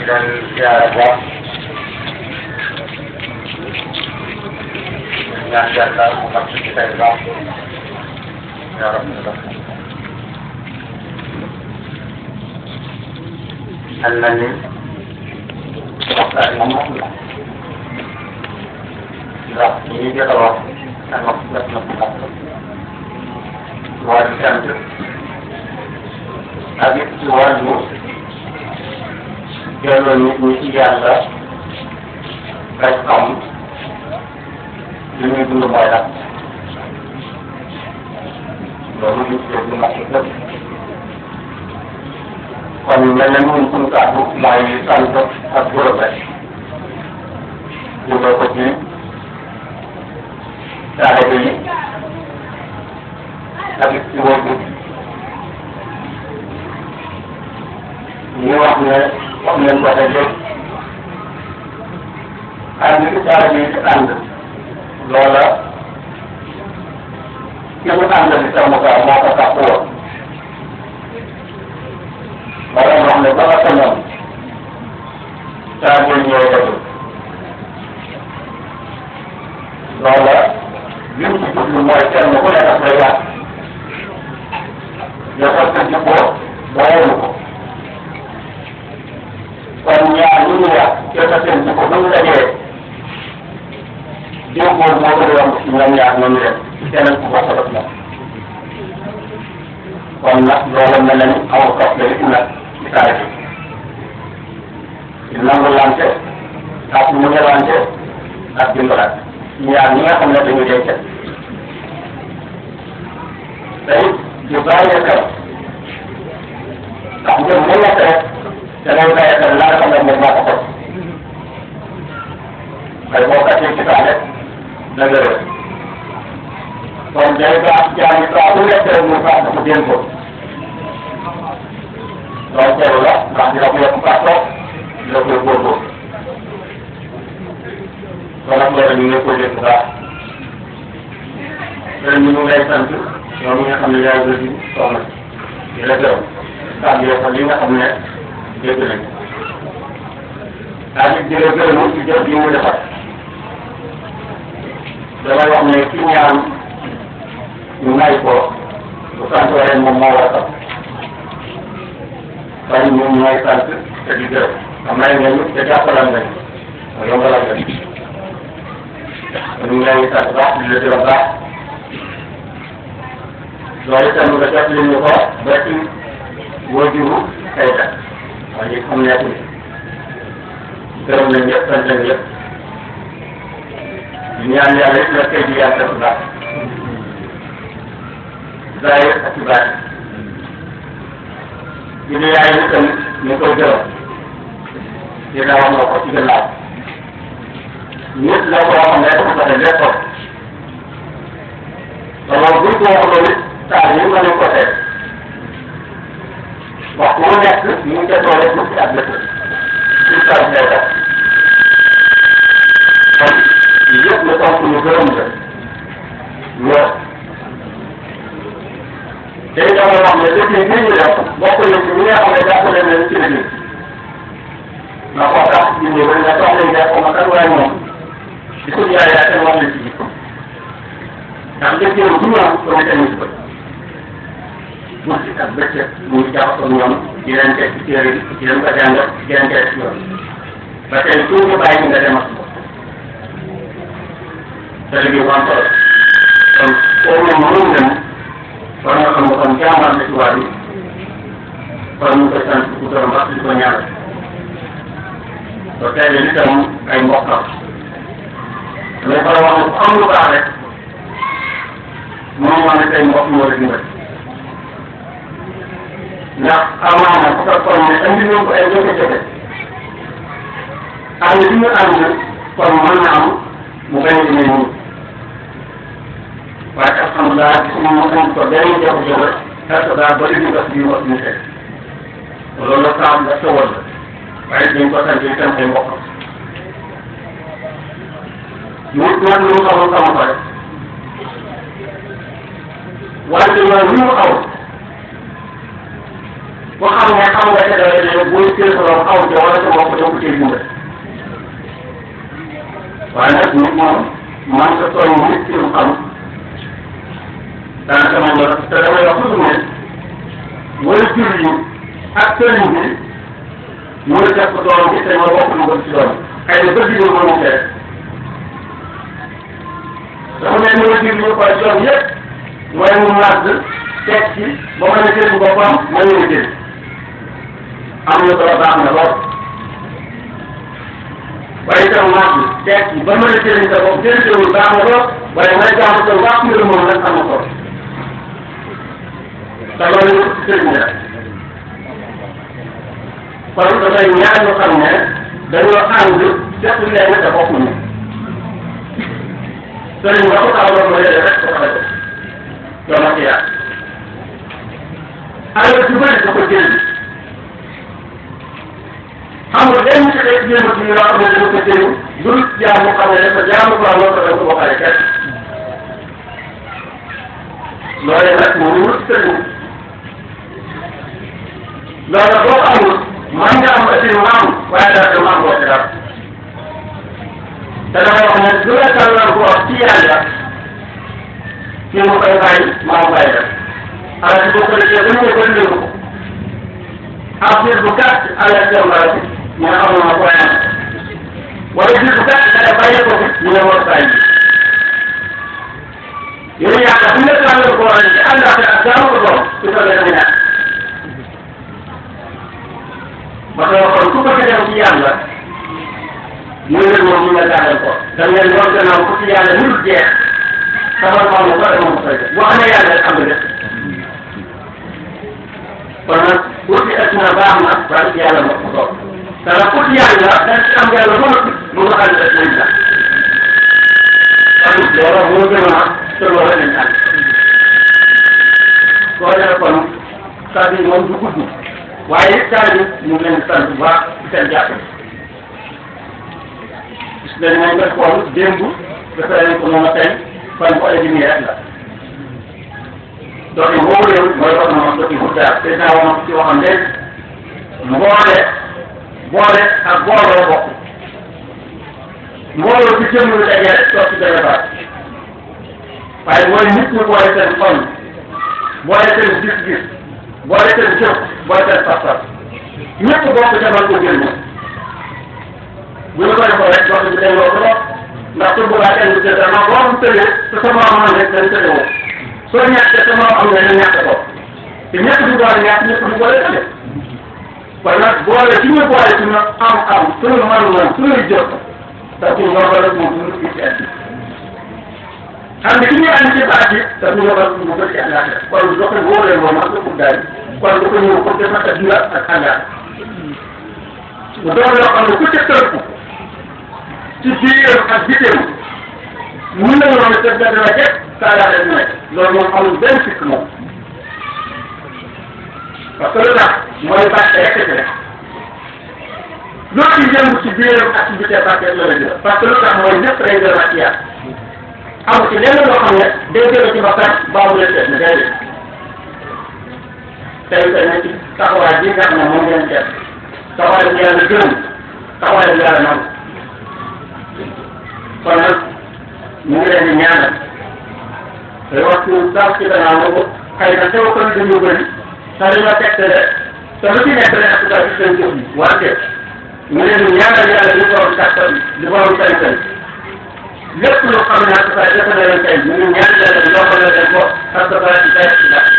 leen ziare bu baax ñaan yàlla mu xam ci tey baax yaa rabbi mel na ni waxtaan moom wax la ndax li ñu jot a wax ak wax def na ko xam wàllu sant ak it ci wàllu delloo nit ñi ci yàlla rek xam li ñuy dund mooy lan loolu ñu tuddee lu mat lépp kon mel na ñun suñu kàddu mooy sant ak gërëm rek jubal ko ci taalibe yi ak it ci wóor ñu wax ne wax nañ ko rek ànd ci taalibe yi ci ànd loola ki mu ànd di sama kaa moo ko tax woon wala wax ne ba nga sañoon saa ngeen ñëw dëgg loola li mu ci jublu mooy kenn ku ne daf lay yàq defal sa jibboo booyelu ko kon ñaar ñu ñu yàq defal seen jikko bu ñu dajee déggoo moo gën a yomb ci ñoom ñaar ñooñu dem keneen ku bokk def moom kon nag loolu mel na ni aw topp la it nag ci taal bi di nangu lante ak mu ñëwante ak dimbalante ñaar ñi nga xam ne dañu dee kenn te it ñu bàyyi xel ndax ñoom mu nekk rek da ngay bàyyi xel la nga xam ne moom moo ko xoj ay boo kàccee ci taale da nga réer kon day baax jaay saa bu nekk rek mu baax ko dénk ko loolu teelu la ndax dina ko yokk kàttoo dina ko góorgóorlu kon nag loolu ñu ngi koy dégg bu baax ren ñu ngi lay sant yow mi nga xam ne yaay bëri soxna di la gërëm ndax yow ko li nga xam ne dégg nañ ak it di la gërëm ci jëf yi mu defar damay wax ne ki ñaan ñu may ko bu sant ren moom moo war a sant kon ñun ñooy sant te di gërëm xam nañ ne te jàppalal nañ ma yombalal nañ ñu ngi lay sant baax di la gërëm baax loolu itam nga jot li ñu ko ba ci wajuru tey da waaye ñi xam nekk ni gërëm nañ ñëpp sant nañ ñëpp di ñaan yàlla it la tey ji yàlla def baax zaahir ak ci baatin di ne yaay ni tamit ñu koy gërëm dina wax nga ko ci gannaaw nit la koo xam ne dafa ko def léppam loolu buñ ko waxee nit saa yi nga ko teg waxtu mu nekk ñu ngi defoo rek ci ak dëkk ci saa si lay def kon yëpp la tontu ñu gërëm la lool tey dama wax ne depuis bii ñu def bokk na ci ñi nga xam ne jàppale nañ ci liggéey na ko tax di ñëw rek nga soxla nga ko ma kan waaye moom di ko jaay yaa seen wax la ci jikko ndax liggéey bu ñëw ko ne tamit ko guddi ak bëccëg mu ngi jaxasoo ñoom di leen teg ci téere bi di leen ko jàngal di leen teg ci yoon ba tey suñu bàyyi nga dem ak moom te liggéey bu am solo kon foofu moom mënul dem kon nga xam ne kon jàmbaar la ci waa bi kon ñu koy sant bu gërëm baax di ko ñaanal ba tey li tam ay mbokkam mais ba wax ne ku am lu baax rek moom moo ne tey mbokk moo la dimbali ndax amaana bu fekkoon ne andi nañ ko ay jafe-jafe ànd bi ñu ànd kon mën na am mu bañ a demee nii waaye alhamdulilah gis nga mu andi ko benn jafe-jafe parce que daa bëri ñu def biir opportunité loolu la saa nga tawal la waaye dañ ko sant itam ay mbokkam nit nag lu mu xamul xamu ko rek wante yoon li mu xaw boo xam ne xam nga ca dara ne booy téye sa loxo xaw ca wala sa bopp doo ko téye dimbal waaye nag nit moom man sa tooñ nit ci lu xam daanaka man la te damay wax toujours ne wala jur yi ak sëriñ bi mooy def ko doom bi te ma bokk lu ko ci doom xëy na bëgg ñu mënu fee dafa mel ni wala jur yi koy doom yëpp mooy mu màgg teg ci ba mën a jël boppam ma ñu jël am na solo baax na lool waaye itam màgg teg ci ba mën a jëriñ sa bopp jëriñul baax na lool waaye nga jaamu sa wax nga moom nag am na solo te loolu ci sëriñ la kon dafay ñaar ñu xam ne dañoo ànd def leen te bokkuñu sëriñ nga ko taxawal ma yore rek ko xale ko yow ma ci yaar alal ju bëri da ko jël xam nga benn ci xeet jéem a ci yoo xam ne dama ko jël dul jaamu xam ne dafa jaamu ko am loo ko def ko waxale kenn loolee nag moo wut sëriñ loolu boo ko amul man nga am aussi maam waaye daal de maam boo ci dara te damay wax ne du la tàllal ko ci yàlla kii mu koy bàyyi maa bàyyi def ala ci boo ko defee ba ñu ko ndénk ko ab biir bu gàtt ala ci yow la ñu ne amoon na ko am wala biir bu gàtt nga bàyyi ko fi ñu ne war bàyyi yow yàlla bu ñu la tàllal ko woon ci àndaate ak jaamu ko doon su ko defee ñàkk ma koy waxoon ku bëgg dem ci yàlla muy leen moom ñu nga tàllal ko da ngeen doon gannaaw ku ci yàlla nul jeex sama maam ko demoon ko koy def boo xamee yàlla rek am nga kon nag uti adduna baax na waaye ci yàlla moo ko toog te nag uti yàlla dañ ci am yàlla ba noppi mu nga xam ne rek lañ la kon loolu moo gën a te loolu lañ ànd soo dee kon kàddu yi moom du gudd waaye it kàddu ñu ngi leen di sant bu baax ci seen jàpp gis nga ni nga xool démb dafa leen ko moom a tey fan ko indi nii rek la donc boobu réew mooy wax na ma dëkk bu daal te naa wax ci waxam léegi mboole boole ak booloo bokk mbooloo ci jëm lu dajee rek toog ci benn baat waaye mooy nit ñi boole seen xol boole seen gis-gis boole seen jëf boole seen pas-pas ñëpp bokk demal ko jël ñoom bu ñu ko defoo rek dox bi delloo ko lool ndax su boobaa kenn du jël dama boo am tëlee te sama amoon rek dañ tëlee woo soo ñàkkee sama am na ñu ñàkk ko te ñëpp du boole ñàkk ñëpp du boole tële kon nag boole ci ñu boole suñu am-am suñu man-man suñuy jëf te suñu yombal rek moom suñu fii ci àddina xam ne ki ñuy andi ci baat yi te suñu yombal suñu bëri ci àllaaxira kon dox bi woo leen moom ak dëkku daal kon du ko ñëw pour def ak dula ak àllaaxira mu doon loo xam ne ku ca tënku ci biiram ak bitim mun nañu wax ne te dana la jëpp saa yaa leen nekk loolu moom amul benn sikk moom parce que lu tax mooy bàtte rek ci rek loo ci yëngu ci biiram ak ci bitim bàtte la la jël parce que lu tax mooy lépp day gën a ci yàlla amu ci lenn loo xam ne day gën a ci bakkan baamu leen seet ne day def tey tey ne ci taxawaay bi nga xam ne moom ngeen def taxawaay bi yàlla gërëm taxawaay bi yàlla nangu kon nag ñu ngi leen di ñaanal te waxtu sax ci gannaaw na ko xëy na teew ko dañu bëri te dañoo tegtale te lu ci nekk rek ak daal ci seen jëf yi wante ñu leen di ñaanal yàlla di borom kàttan di borom sañ-sañ lépp lu xam ne ak saa defe na leen tey ñu ngi ñaan yàlla di yombal leen ko ak sa baa ci tay ci ndax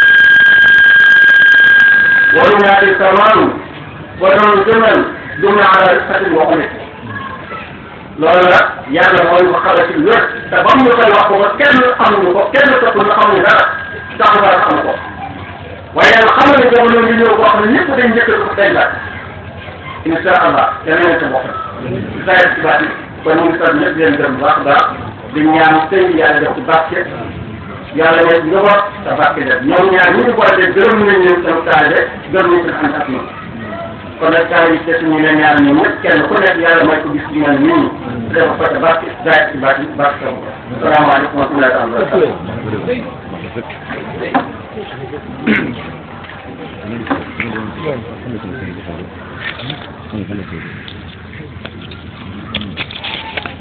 waru ñaari samaanu waroon jëmal duna ala risatin waxu ne loolu la yàlla mooy ko xala ci wér te ba mu ñu koy wax ko ba kenn xamuñu ko kenn topp na xamuñu dara tax nga xam ko waaye yàlla xam ne jamono ngi ñëw boo xam ne ñëpp dañ njëkk ko dañ la insha allah dana leen sa bopp saa ci baat kon ñu ngi sant ñëpp di leen gërëm bu baax a baax di ñaan sëñ bi yàlla def ci barke yàlla nekk njaboot te barke def ñoom ñaar ñu ngi boole de gërëm nañ leen seen taalibe gërëm nañ seen ànd ak ñoom kon nag taalibe yi des ñu leen ñaan ñoom ñëpp kenn ku nekk yàlla mooy ko gis ci ñoom nit ñi dafa ko te barke zaay ci barke barke sa bopp salaamaaleykum wa rahmatullahi wa barakatuh Ano